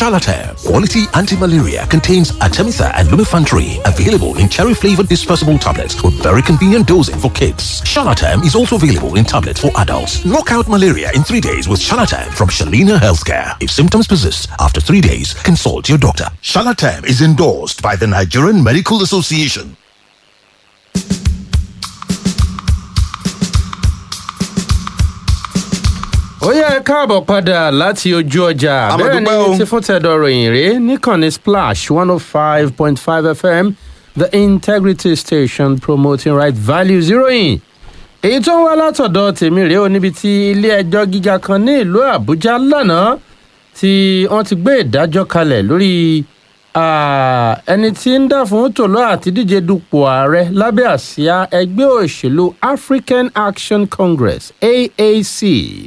Shalatam Quality Anti-Malaria contains Artemether and Lumefantrine, available in cherry-flavored dispersible tablets with very convenient dosing for kids. Shalatam is also available in tablets for adults. Knock out malaria in three days with Shalatam from Shalina Healthcare. If symptoms persist after three days, consult your doctor. Shalatam is endorsed by the Nigerian Medical Association. ó yẹ káàbọ̀ padà láti ojú ọjà A máa bẹ́ẹ̀ dúpẹ́ o. ni ti fún tẹ̀dọ̀ ròyìn rèé níkànnì splash one oh five point five fm the integrity station promoting right values ìròyìn èyí tó ń wá látọ̀dọ̀ tèmi rèé o níbi tí ilé ẹjọ́ gíga kan ní ìlú àbújá lánàá tí wọ́n ti gbé ìdájọ́ kalẹ̀ lórí ah, ẹni tí ń dà fún tòló àti díje dupò ààrẹ lábẹ́ àsíá ẹgbẹ́ òṣèlú african action congress aac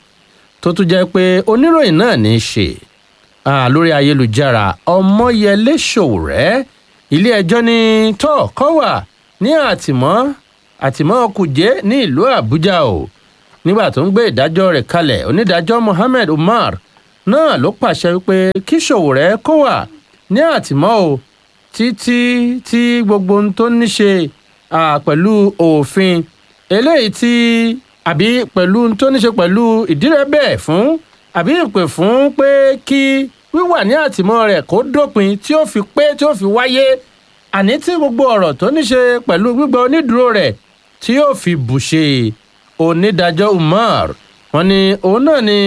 tó tún jẹ́ pé oníròyìn náà ní í ṣe Ah, lórí ayélujára ọmọyẹlé ṣòwòrẹ́ ilé-ẹjọ́ ní tó kọ́ wà ní àtìmọ́ àtìmọ́ kùjé ní ìlú àbújá o nígbà tó ń gbé ìdájọ́ rẹ̀ kalẹ̀ onídàájọ́ mohammed umar náà ló pàṣẹ wípé kí ṣòwòrẹ́ kó wà ní àtìmọ́ o títí tí gbogbo ohun tó ní ṣe ah, pẹ̀lú òfin eléyìí tí àbí pẹ̀lú ohun tó ní ṣe pẹ̀lú ìdírẹ́bẹ̀ fún àbí ìpè fún pé kí wíwà ní àtìmọ́ rẹ̀ kó dópin tí ó fi pé tí ó fi wáyé àní tí gbogbo ọ̀rọ̀ tó ní ṣe pẹ̀lú gbígbà onídùúró rẹ̀ tí yóò fi bùṣe onídàájọ́ umar wọn ni òun náà ni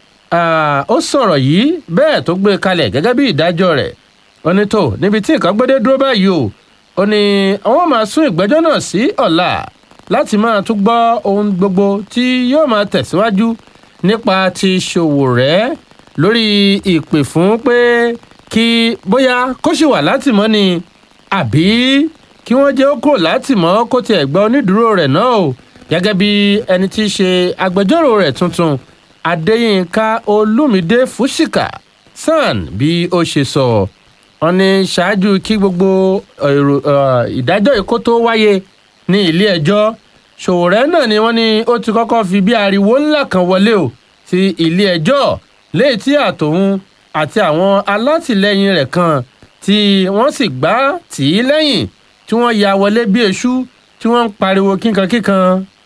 ah, ó sọ̀rọ̀ yìí bẹ́ẹ̀ tó gbé kalẹ̀ gẹ́gẹ́ bí ìdájọ́ rẹ̀ ó ní tó níbi tí nǹkan gbédé dúró báyìí o ó ní àwọn máa sún ìgbẹ́jọ́ náà sí ọ̀la láti máa tún gbọ́ ohun gbogbo tí yóò máa tẹ̀síwájú nípa ti ṣòwò rẹ̀ lórí ìpè fún pé kí bóyá kó sì wà látìmọ́ ni àbí kí wọ́n jẹ́ ó kúrò látìmọ́ kó tiẹ̀ gba onídùúró rẹ̀ náà o gẹ́gẹ́ bí ẹni tí í ṣe agbẹjọ́rò rẹ̀ tuntun adéyínká olúmídé fúsìkà san bí ó ṣe sọ wọn ní ṣáájú kí gbogbo èrò eh, ìdájọ́ èkó tó wáyé ní ilé ẹjọ́ ṣòwòrẹ́ náà ni wọ́n ní ó ti kọ́kọ́ fi bí ariwo ńlá kan wọlé o sí ilé ẹjọ́ léyìí tí àtòun àti àwọn alátìlẹyìn rẹ̀ kan tí wọ́n sì gbá tì í lẹ́yìn tí wọ́n ya wọlé bí eṣú tí wọ́n ń pariwo kíkankíkan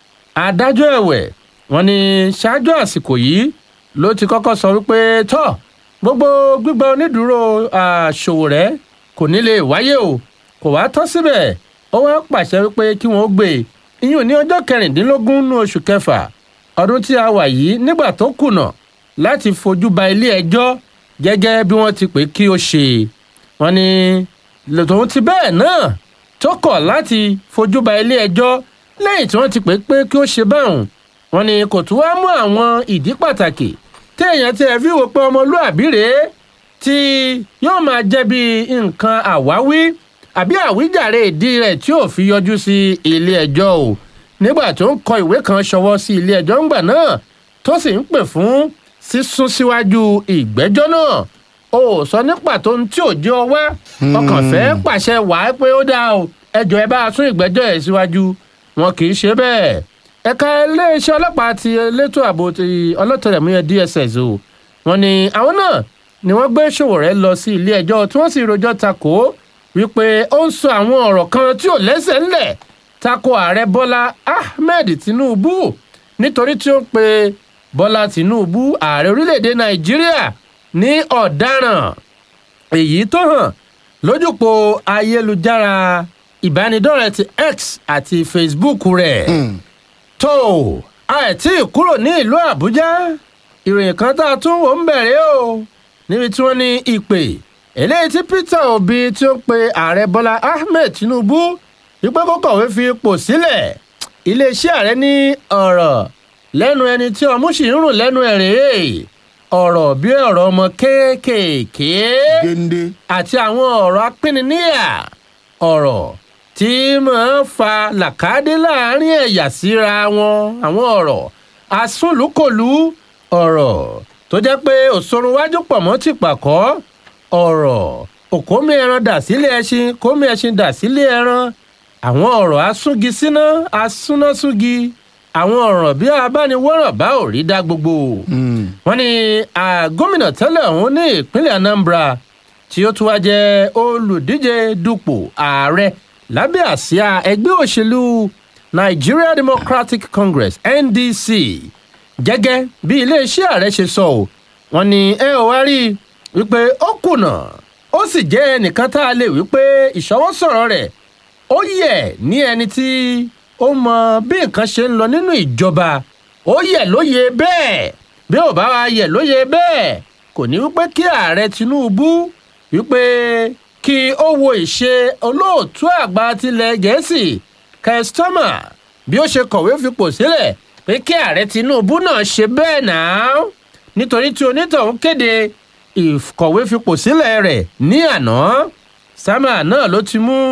adájọ́ ẹ̀wẹ̀ wọ́n ní ṣáájú àsìkò yìí ló ti kọ́kọ́ sọ wípé tọ́ gbogbo gbígba onídùúró àṣòwò rẹ̀ kò ní lè wáyé o kò wá tọ́ síbẹ̀ ó wá pàṣẹ wípé kí wọ́n gbé e ìyún ní ọjọ́ kẹrìndínlógún nínú oṣù kẹfà ọdún tí a wà yìí nígbà tó kùnà láti fojú ba ilé ẹjọ́ gẹ́gẹ́ bí wọ́n ti pè kí ó ṣe wọ́n ní lòtòun ti bẹ́ẹ̀ náà tó kọ̀ láti fojú ba ilé ẹjọ́ lẹ́yìn tí wọ́n ti pè pé kí ó ṣe báwọn wọ́n ní kò tún wá mú àwọn ìdí pàtàkì téèyàn ti ẹ̀ fi wò pé ọmọlúàbí rèé tí yóò máa jẹ́ bí nǹkan àwáwí àbí àwíjàre ìdí rẹ̀ tí ò fi yọjú sí ilé ẹjọ́ o nígbà tó ń kọ ìwé kan ṣọwọ́ sí ilé ẹjọ́ ńgbà náà tó sì ń pè fún sísún síwájú ìgbẹ́jọ́ náà o sọ ní pàtó ohun tí ò jẹ́ ọ wá ọkàn fẹ́ pàṣẹ wàá pé ó dáa o ẹjọ́ ẹ bá a sún ìgbẹ́jọ́ ẹ̀ síwájú wọn kì í ṣe bẹ́ẹ̀ ẹ̀ka iléeṣẹ́ ọlọ́pàá ti elétò ààbò ti ọlọ́tẹlẹ̀múyẹ́ dss o wọn ni àwọn náà ni wọ́n gbé Sowore lọ sí ilé ẹjọ́ tí wọ́n sì rojọ́ takò ó wípé ó ń sọ àwọn ọ̀rọ̀ kan tí ò lẹ́sẹ̀ ńlẹ̀ tako ààrẹ bọ́lá ahmed tinubu nítorí tí ó ń pe bọ́lá tinubu ààrẹ orílẹ̀‐èdè nàìjíríà ní ọ̀daràn èyí tó hàn lójúpò ayélujára ìbánidọ́rẹ̀ẹ́ ti x àti facebook rẹ̀ tó àìtí kúrò ní ìlú àbújá ìròyìn kan tá a tún wò ń bẹ̀rẹ̀ o níbi tí wọ́n ní ìpè eléyìí tí peter obi tí ó ń pe ààrẹ bọ́lá ahmed tinubu wípé kó kọ̀wé fi ipò sílẹ̀ iléeṣẹ́ ààrẹ ní ọ̀rọ̀ lẹ́nu ẹni tí ọmú sì ń rùn lẹ́nu ẹ̀ rèé ọ̀rọ̀ bí ọ̀rọ̀ ọmọ kéékèèké géńdé. àti àwọn ọ̀rọ̀ apínníyà ọ̀rọ̀ tí máa ń fa làkàdé láàrin ẹ̀yà síra wọn àwọn ọ̀rọ̀ asúnlùkòlù ọ̀rọ̀ tó jẹ́ pé òṣòrun wájú pọ̀ mọ́ ti pàkọ́ ọ̀rọ̀ òkómi ẹran dà sílé ẹṣin kómi ẹṣin dà sílé ẹran àwọn ọ̀rọ̀ asúngi síná asúnásúgi àwọn ọ̀ràn bí abániwọ́ràn bá ò rí dá gbogbo wọn ni gómìnà tẹ́lẹ̀ ọ̀hún ní ìpínlẹ̀ anambra tí ó tún wá jẹ́ olùdíje dupò ààrẹ lábẹ́ àsíá ẹgbẹ́ òṣèlú nigeria democratic congress ndc gẹ́gẹ́ bí iléeṣẹ́ ààrẹ ṣe sọ ọ́ wọn ni ẹ ò wá rí i wípé ó kùnà ó sì jẹ́ ẹnìkan tá a lè wípé ìṣọwọ́sọ̀rọ̀ rẹ̀ ó yẹ ní ẹni tí ó mọ bí nǹkan ṣe ń lọ nínú ìjọba ó yẹ lóye bẹ́ẹ̀ bí ò bá wa yẹ lóye bẹ́ẹ̀ kò ní wípé kí ààrẹ tinubu wípé kí ó wo ìṣe olóòtú àgbà tilẹ̀ gẹ̀ẹ́sì kẹ́sítọ́mà bí ó ṣe kọ̀wé fipò sílẹ̀ pé kí ààrẹ tinubu náà ṣe bẹ́ẹ̀ náà nítorí tí onítọ̀hún kéde ìkọ̀wé fipò sílẹ̀ rẹ̀ ní àná sámà náà ló ti mú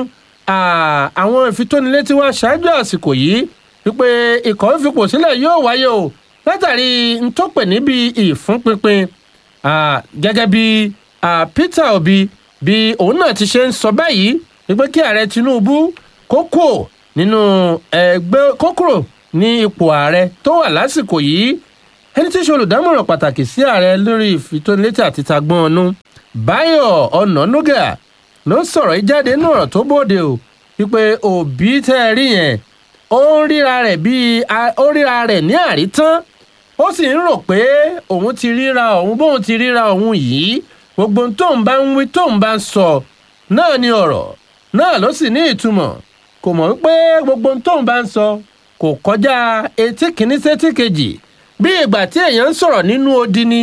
àwọn ìfitónilétí wá ṣáájú àsìkò yìí wípé ìkọ̀wé fipò sílẹ̀ yóò wáyé o látàrí ntọ́pẹ̀ níbi ìfúnpinpin gẹ́gẹ́ bí peter obi bí òun náà ti ṣe ń sọ báyìí wípé kí ààrẹ tinubu kókò nínú ẹgbẹ́ kókòrò ní ipò ààrẹ tó wà lásìkò yìí ẹni tí í ṣe olùdámọ̀ràn pàtàkì sí ààrẹ lórí ìfitónilétí àti tagbọ́n ọ̀nù báyọ̀ ọ̀nànúgà ló sọ̀rọ̀ yìí jáde nínú ọ̀rọ̀ tó bóde o wípé òbí tẹ́ ẹ rí yẹn ó ń ríra rẹ̀ bíi ó ríra rẹ̀ ní àrítán ó sì ń rò pé òun ti ríra òun bóun ti ríra òun yìí gbogbo tóun bá ń wí tóun bá ń sọ náà ni ọ̀rọ̀ náà ló sì ní ìtumọ̀ kò mọ̀ wípé gbogbo tóun bá ń sọ kò kọjá etí kìíní sétí kejì bí ìgbà tí èèyàn ń sọ̀rọ̀ nínú odi ni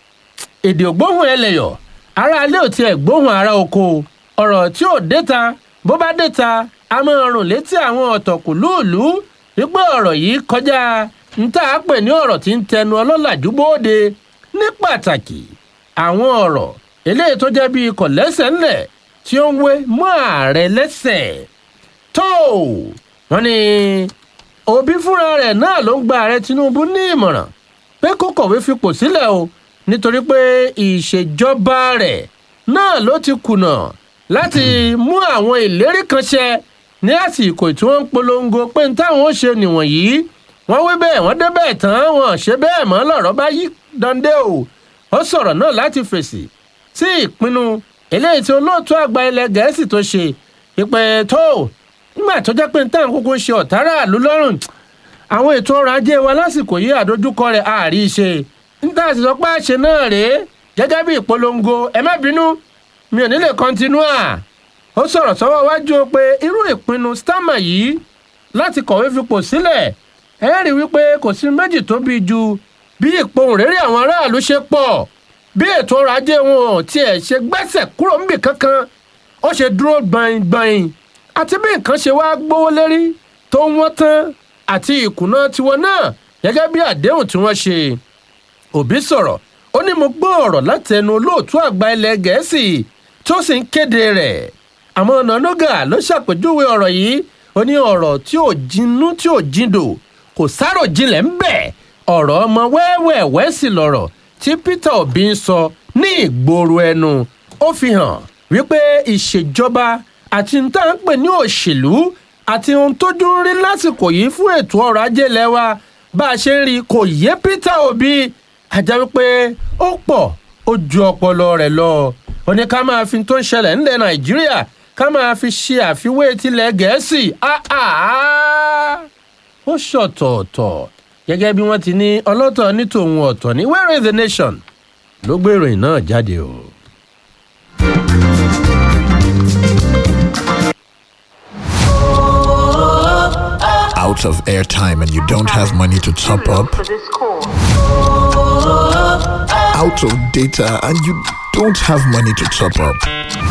èdè ògbóhùn ẹlẹ́yọ̀ ara alẹ́ ò tiẹ̀ gbóhùn ara oko ọ̀rọ̀ tí ò déta bó bá déta a máa rùn létí àwọn ọ̀tọ̀kù lúùlú wípé ọ̀rọ̀ yìí kọjá ń tà á pè ní ọ̀rọ̀ tí ń tẹnu ọlọ́làjú bóde ní pàtàkì àwọn ọ̀rọ̀ eléyìí tó jẹ́ bíi ikọ̀ lẹ́sẹ̀ ńlẹ̀ tí ó ń wé mọ́ ààrẹ lẹ́sẹ̀ tó wọ́n ní òbí fúnra rẹ̀ náà ló ń gba ààrẹ tinubu ní ìmọ̀ràn pé kó kọ̀wé fipò sílẹ̀ o nítorí pé ìṣèjọba rẹ̀ náà ló ti kùnà láti mú àwọn ìlérí kan ṣẹ ní àsìkò tí wọ́n ń polongo pé ní táwọn ó ṣe nìwọ̀nyí wọ́n wí bẹ́ẹ̀ wọ́n dé bẹ́ẹ̀ tán wọn ṣe bẹ́ẹ̀ mọ́ lọ́rọ̀ bá yí dande o ó sọ̀rọ̀ náà láti fèsì sí ìpinnu eléyìí tí olóòtú àgbà ilẹ̀ gẹ̀ẹ́sì tó ṣe ìpẹ́ tó nígbà tó jẹ́ pé ní táwọn kúkú ń ṣe ọ̀tárà ló lọ́rùn àwọn ètò ọrọ̀ ajé wa lásìkò yìí àdójúkọ rẹ̀ àárí ṣe níta sì sọ pé àṣẹ náà rèé gẹ́gẹ́ bí ìpolongo ẹ má bínú mi ò ní lè kọ́ntínúà ó sọ̀rọ̀ sọ́wọ́ wájú o pé irú ìpinnu stama yìí láti kọ̀wé fipò sílẹ̀ ẹ rí wípé kò sí méjì tó bí ju bí ìpohùn réré àwọn aráàlú ṣe pọ̀ bí ètò ọrọ̀ ajé wọn ò tiẹ̀ ṣe gbẹ́sẹ̀ kúrò níbì kankan ó ṣe dúró gbọ̀ngbọ̀n àti bí nǹkan ṣe wá gbówó lérí tó ń wọ́n tán àti ìkùnà tiwọn náà gẹ́gẹ́ bí àdéhùn tí wọ́n ṣe òbí sọ̀rọ̀ ó ní mo gbọ́ ọ̀rọ̀ láti ẹnu olóòtú àgbà ilẹ̀ gẹ̀ẹ́sì tó sì ń kéde rẹ̀ àmọ́ ọ̀nànúgà ló ṣàpèjúwe ọ̀rọ̀ yìí ó ní ọ̀rọ̀ tí ò jinú tí ò jindò kò sárò jinlẹ̀ ń bẹ̀ ọ̀rọ̀ ọmọ wẹ́wẹ́wẹ́ sì lọ̀rọ̀ tí peter obi ń sọ ní ìgboro ẹnu ó fi hàn wípé ìṣèjọba àti níta ń pè ní òṣèlú àti ohun tójú ń rí lásìkò yìí fún ètò ọrọ̀ ajé lẹ́wà bá a ṣe ń rí kò yé peter obi àjẹ́ wípé ó pọ̀ ó ju ọpọlọ rẹ̀ lọ ó ní ká máa fi tó ń ṣẹlẹ̀ ńlẹ̀ nàìjíríà ká máa fi ṣe àfiwé tilẹ̀ gẹ̀ẹ́sì ó ṣọ̀tọ̀ọ̀tọ̀ gẹ́gẹ́ bí wọ́n ti ní ọlọ́tọ̀ ní tòun ọ̀tọ̀ ní where is the nation ló gbé ìròyìn náà jáde o. out of airtime and you don't have money to top up, out of data and you don't have money to top up.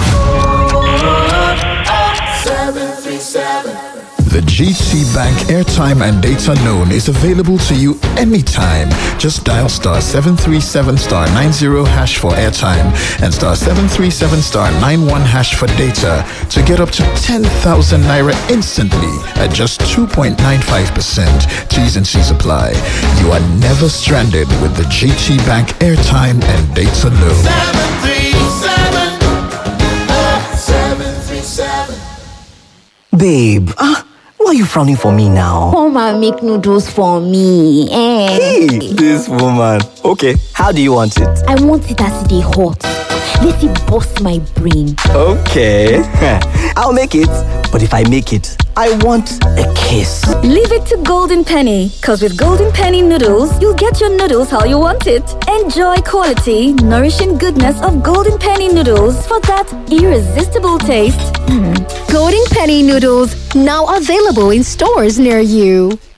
The GT Bank airtime and data loan is available to you anytime. Just dial star 737 star 90 hash for airtime and star 737 star 91 hash for data to get up to 10,000 naira instantly at just 2.95%. T's and C's apply. You are never stranded with the GT Bank airtime and data loan. 737 737 Babe, ah, Why are you frowning for me now? Come and make noodles for me. Eh. Hey, this woman. Okay, how do you want it? I want it as they hot. Let it bust my brain. Okay, I'll make it. But if I make it, I want a kiss. Leave it to Golden Penny, because with Golden Penny noodles, you'll get your noodles how you want it. Enjoy quality, nourishing goodness of Golden Penny noodles for that irresistible taste. Golden Penny noodles now available in stores near you.